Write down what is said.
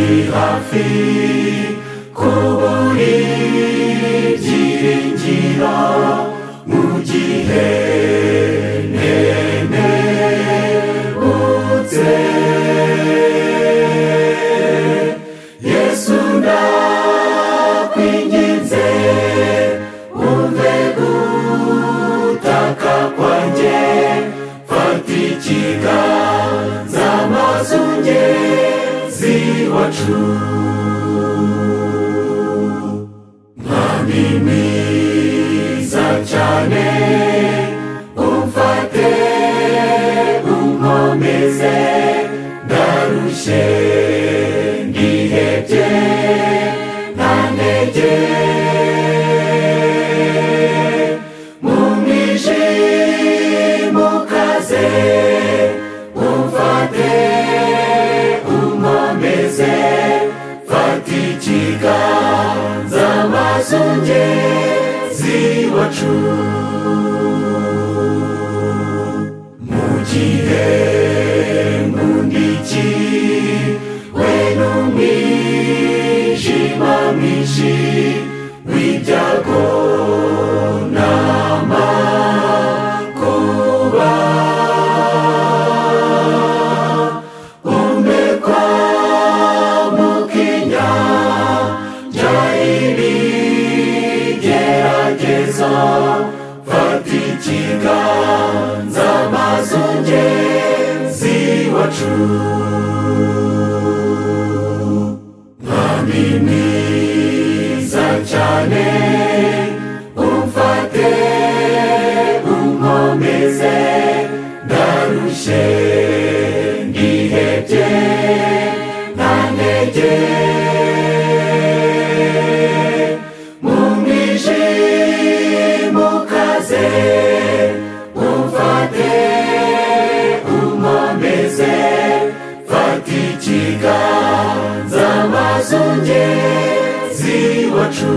hafi kuburi byiringira mu gihe nene utse Yesu ndakwinginze umve gutaka kwanjye fata ikiganza maze ungezi wacu mwami mwiza cyane umfate unkomeze ndarushye ndihebye nta ntege mu mwijima ukaze umfate unkomeze fata ikiganza maze ungezi wacu mu gihe nkundiki we n'umwijima mwinshi w'ibyago n'amakuba umwe kwa mukinya njya ibigerageza fata ikiganza maze ungezi wacu mwami mwiza cyane umfate unkomeze ndarushye ndihebye nta ntege mu mwijima ukaze umfate unkomeze fata ikiganza maze ungezi wacu